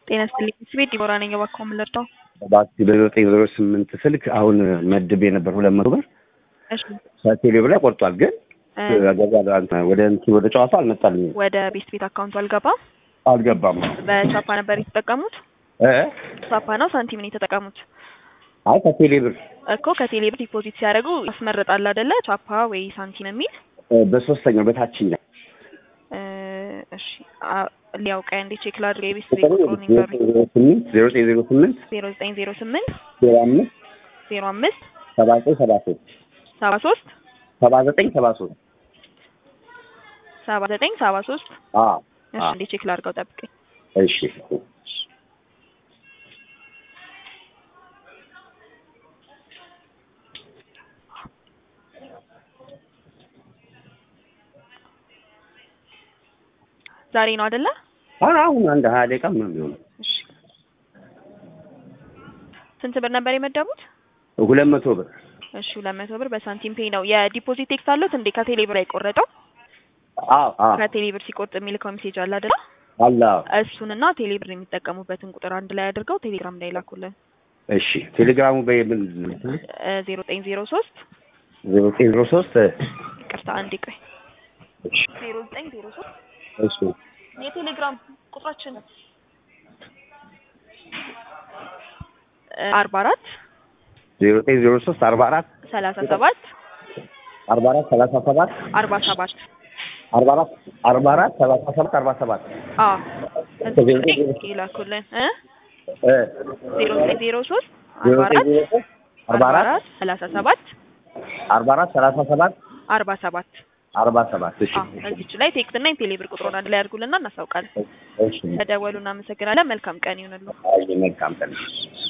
ጤና ይስጥልኝ ስቤት ዲቦራ ነኝ። እባክዎ ምን ልርዳው? እባክህ በዘጠኝ ዜሮ ስምንት ስልክ አሁን መድቤ ነበር ሁለት መቶ ብር እሺ ከቴሌ ላይ ቆርጧል። ግን እ ገዛ ወደ እንትን ወደ ጨዋታ አልመጣልኝም፣ ወደ ቤት ቤት አካውንቱ አልገባም። አልገባም። በቻፓ ነበር የተጠቀሙት? እ ቻፓ ነው ሳንቲም ነው የተጠቀሙት? አይ ከቴሌ ብር እኮ ከቴሌ ብር ዲፖዚት ሲያደርጉ ያስመርጣል አይደለ? ቻፓ ወይ ሳንቲም የሚል እ በሶስተኛው በታችኛው እ እሺ አ- ሊያውቀ እንዴ ቼክ ላድርግ። የቤት ቤት ቁጥሩን ይንገሩኝ። ዜሮ ስምንት ዜሮ ዘጠኝ ዜሮ ስምንት ዜሮ ዘጠኝ ዜሮ ስምንት ዜሮ አምስት ዜሮ አምስት ሰባ ዘጠኝ ሰባ ሶስት ሰባ ሶስት ሰባ ዘጠኝ ሰባ ሶስት ሰባ ዘጠኝ ሰባ ሶስት አዎ እሺ እንዴ ቼክ ላድርገው ጠብቀኝ። እሺ ዛሬ ነው አይደለ? አሁን አሁን አንድ ሀያ ደቂቃ ምናምን ቢሆን እሺ ስንት ብር ነበር የመደቡት? ሁለት መቶ ብር እሺ ሁለት መቶ ብር በሳንቲም ፔይ ነው። የዲፖዚት ቴክስት አሉት እንዴ? ከቴሌ ብር የቆረጠው አዎ አዎ ከቴሌ ብር ሲቆርጥ የሚልከው ሜሴጅ አለ አይደለ? አለ አዎ። እሱንና ቴሌ ብር የሚጠቀሙበትን ቁጥር አንድ ላይ አድርገው ቴሌግራም ላይ ላኩልን። እሺ ቴሌግራሙ በምን ዜሮ ዘጠኝ ዜሮ ሶስት ዜሮ ዘጠኝ ዜሮ ሶስት ይቅርታ አንዴ ቆይ እሺ ዜሮ ዘጠኝ ዜሮ ሶስት እሺ የቴሌግራም ቁጥራችን አርባ አራት ዜሮ ዘጠኝ ዜሮ ሶስት አርባ አራት ሰላሳ ሰባት አርባ አራት ሰላሳ ሰባት አርባ ሰባት አርባ አራት አርባ አራት ሰላሳ ሰባት አርባ ሰባት አዎ እዚህ ላይ ይላኩልን እ እ ዜሮ ዘጠኝ ዜሮ ሶስት ዜሮ አርባ ዘጠኝ አራት ዜሮ ሶስት አርባ አራት ሰላሳ ሰባት አርባ አራት ሰላሳ ሰባት አርባ ሰባት አርባ ሰባት እሺ አዎ እዚች ላይ ቴክስት እና የቴሌ ብር ቁጥሩን አንድ ላይ አድርጉልና እናሳውቃለን። እሺ ተደወሉ። እናመሰግናለን። መልካም ቀን ይሁንልዎ። አይ መልካም ቀን